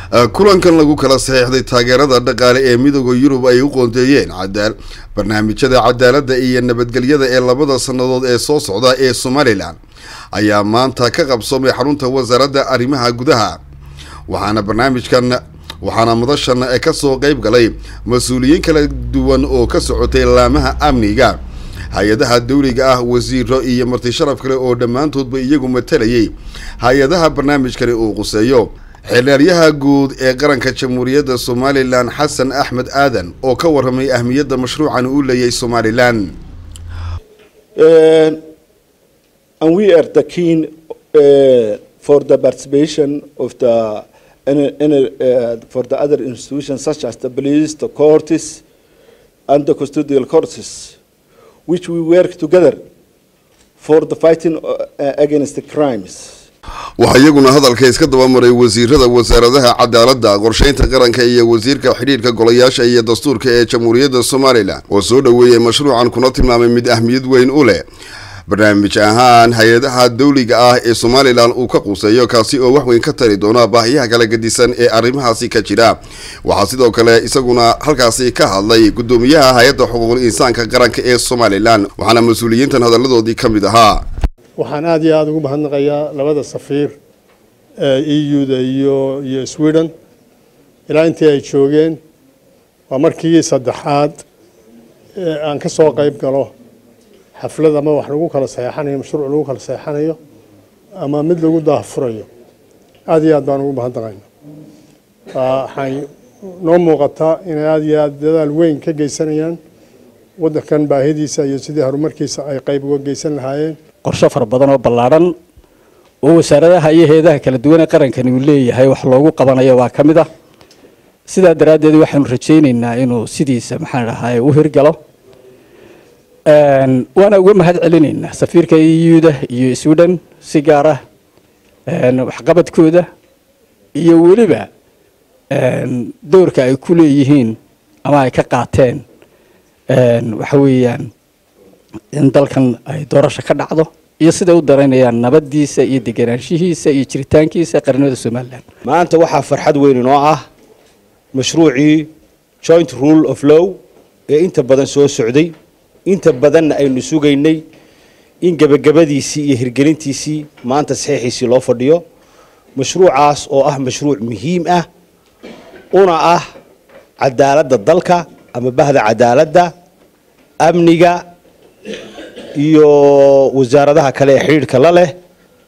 kulankan lagu kala saxiixday taageerada dhaqaale ee midooda yurub ay u qoondeeyeen cadaal barnaamijyada cadaaladda iyo nabadgelyada ee labada sannadood ee soo socda ee somalilan ayaa maanta ka qabsoomay xarunta wasaaradda arrimaha gudaha waxaana barnaamijkan waxaana madashan kasoo qeyb galay mas-uuliyiin kala duwan oo ka socotay laamaha amniga hay-adaha dawliga ah wasiiro iyo marti sharaf kale oo dhammaantoodba iyagu matalayay hay-adaha barnaamijkani uu quseeyo xeelyaaryaha guud ee qaranka jamhuuriyadda somalilan xasan axmed aadan oo ka waramay ahmiyadda mashruucan uu leeyahay somalilan and we are the keen uh, for the participation of the in, in, uh, for the other institutions such as the police, the courts, and the custodial courts, which we work together for the fighting uh, against the crimes. waxaa iyaguna hadalka iska dabamaray wasiirada wasaaradaha cadaaladda qorsheynta qaranka iyo wasiirka xidhiirka golayaasha iyo dastuurka ee jamhuuriyadda somalilan oo soo dhoweeyey mashruucan kuna tilmaamay mid ahmiyad weyn u leh barnaamij ahaan hay-adaha dawliga ah ee somalilan uu ka quuseeyo kaasi oo wax weyn ka tari doona baahiyaha kala gedisan ee arrimahaasi ka jira waxaa sidoo kale isaguna halkaasi ka hadlay guddoomiyaha hay-adda xuquuqul insaanka qaranka ee somalilan waxaana mas-uuliyiintan hadalladoodii ka mid ahaa waxaan aada iyo aada ugu mahadnaqayaa labada safiir ee e u-da iyo iyo sweden ilaa intii ay joogeen waa markii saddexaad ee aan ka soo qayb galo xaflad ama wax lagu kala saxeexanayo mashruuc lagu kala saxeexanayo ama mid lagu daahfurayo aada iyo aad baan ugu mahadnaqayna waxay noo muuqataa inay aada iyo aada dadaal weyn ka geysanayaan waddankan baahidiisa iyo sidii horumarkiisa ay qayb uga geysan lahaayeen qorshe fara badan oo ballaadhan oo wasaaradaha iyo hay-adaha kala duwan ee qarankani uu leeyahay wax loogu qabanayo waa ka mid ah sidaa daraaddeed waxaanu rajaynaynaa inuu sidiisa maxaan dhahay u hirgalo waana uga mahad celinaynaa safiirka euda iyo sweden si gaar ah waxqabadkooda iyo weliba doorka ay ku leeyihiin ama ay ka qaateen waxa weeyaan in dalkan ay doorasho ka dhacdo iyo siday u daraynayaan nabadiisa iyo deganaanshihiisa iyo jiritaankiisa qarnimada somalilan maanta waxaa farxad weyn inoo ah mashruucii joint rule of law ee inta badan soo socday inta badanna aynu sugaynay in gebagabadiisii iyo hirgelintiisii maanta saxiixiisii loo fadhiyo mashruucaas oo ah mashruuc muhiim ah una ah cadaaladda dalka ama bahda cadaaladda amniga iyo wasaaradaha kale ee xidhiidhka la leh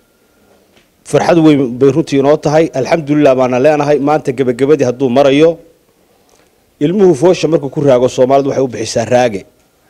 farxad weyn bay runtii inoo tahay alxamdulilah baana leenahay maanta gebagabadii hadduu marayo ilmuhu foosha markuu ku raago soomaalidu waxay u bixisaa raage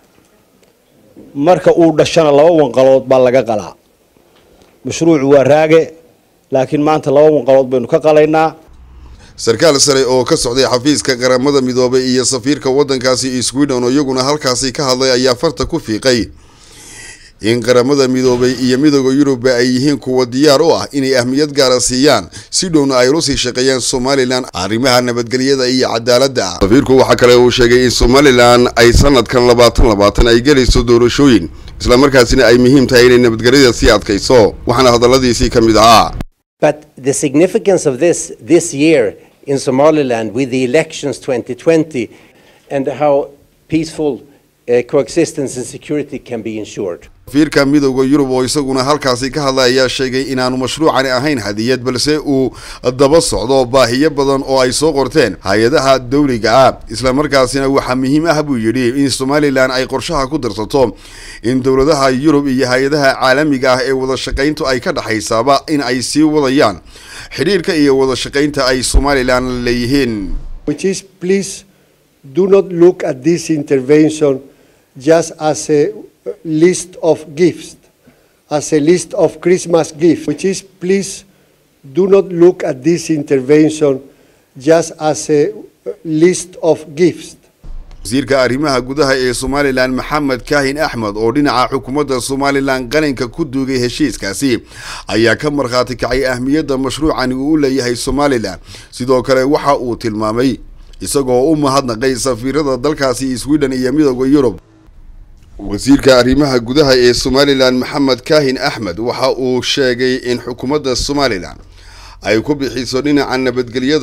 marka uu dhashana laba wanqalood baa laga qalaa mashruucu waa raage laakiin maanta laba wanqalood baynu ka qalaynaa sarkaal sare oo ka socday xafiiska qaramada midoobay iyo safiirka waddankaasi sweden oo iyaguna halkaasi ka hadlay ayaa farta ku fiiqay in qaramada midoobay iyo midooda yurubba ay yihiin kuwa diyaar u ah inay ahmiyad gaara siiyaan si dhowna ay ula sii shaqeeyaan somalilan arrimaha nabadgelyada iyo cadaaladda safiirku waxaa kale uu sheegay in somalilan ay sanadkan labaatan labaatan ay gelayso doorashooyin islamarkaasina ay muhiim tahay inay nabadgelyada sii adkayso waxaana hadalladiisii ka mid ahaa But the significance of this this year in Somaliland with the elections 2020 and how peaceful uh, coexistence and security can be ensured. safiirka midooda yurub oo isaguna halkaasi ka hadlay ayaa sheegay inaanu mashruucani ahayn hadiyad balse uu daba socdo baahiyo badan oo ay soo qorteen hay-adaha dawliga ah islamarkaasina waxaa muhiim ah buu yidhi in somalilan ay qorshaha ku darsato in dowladaha yurub iyo hay-adaha caalamiga ah ee wada shaqayntu ay ka dhexaysaaba in ay sii wadayaan xidhiirka iyo wada shaqaynta ay somalilan leeyihiin which is please do not look at this intervention just as a list of gifts, as a list of Christmas gifts, which is please do not look at this intervention just as a list of gifts. wasiirka arrimaha gudaha ee somalilan maxamed kaahin axmed oo dhinaca xukuumadda somalilan qalinka ku duugay heshiiskaasi ayaa ka markhaati kacay ahmiyadda mashruucani uu u leeyahay somalilan sidoo kale waxa uu tilmaamay isagoo u mahadnaqay safiirada dalkaasi sweden iyo midooda yurub wasiirka arrimaha gudaha ee somalilan maxamed kaahin axmed waxa uu sheegay in xukuumadda somalilan ay ku bixiso dhinaca nabadgelyada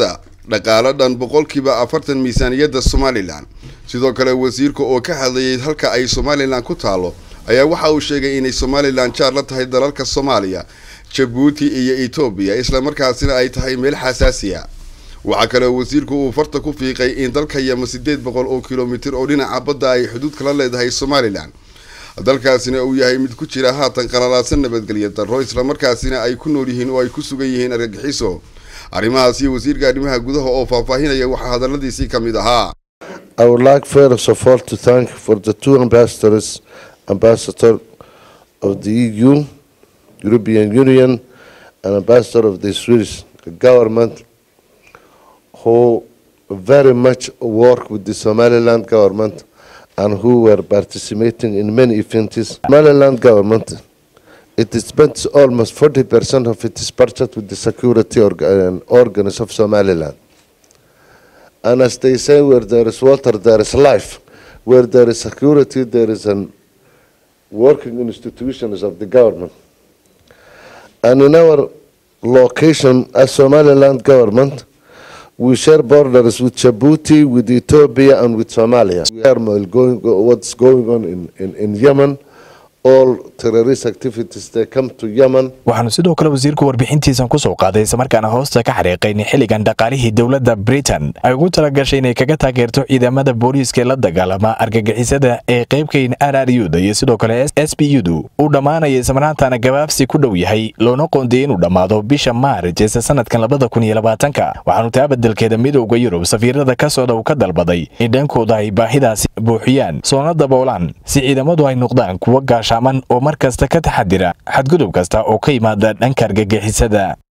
dhaqaalo dhan boqolkiiba afartan miisaaniyadda somalilan sidoo kale wasiirka oo ka hadlayay halka ay somalilan ku taalo ayaa waxa uu sheegay inay somalilan jaar la tahay dalalka soomaaliya jabuuti iyo etoobiya islamarkaasina ay tahay meel xasaasiya waxaa kale wasiirku uu farta ku fiiqay in dalka yama sideed boqol oo kilomitir oo dhinaca badda ay xuduud kala leedahay somalilan dalkaasina uu yahay mid ku jira haatan qalalaadsan nabadgelya darro islamarkaasina ay ku nool yihiin oo ay ku sugan yihiin argagixiso arrimahaas iyo wasiirka arrimaha gudaha oo faahfaahinaya waxaa hadaladiisii ka mid ahaa I would like first of all to thank for the two ambassadors, ambassador of the EU, European Union, and ambassador of the Swedish government, who very much work with the Somaliland government and who were participating in many events. Somaliland government, it spends almost 40% of its budget with the security organ, organs of Somaliland. And as they say, where there is water, there is life. Where there is security, there is an working institutions of the government. And in our location as Somaliland government, we share borders with Djibouti, with Ethiopia, and with Somalia. Turmoil going, what's going on in, in, in Yemen, all terrorist activities, they come to Yemen. waxaanu sidoo kale wasiirku warbixintiisan ku soo qaaday islamarkaana hoosta ka xariiqay in xilligan dhaqaalihii dowladda britain ay ugu talagashay inay kaga taageerto ciidamada booliiska ee la dagaalama argagixisada ee qaybkayn r r u da iyo sidoo kale s b u du uu dhammaanaya islamarhaantana gabaabsi ku dhow yahay loona qoondiyey inuu dhammaado bisha maarij ee sanadkan labada kun iyo labaatanka waxaanu taa beddelkeeda midowda yurub safiirada ka socda uu ka dalbaday in dhankooda ay baahidaasi buuxiyaan soona daboolaan si ciidamadu ay noqdaan kuwo gaashaaman oo mar kasta ka taxadira xadgudub kasta oo ka yimaada dhanka argagixisada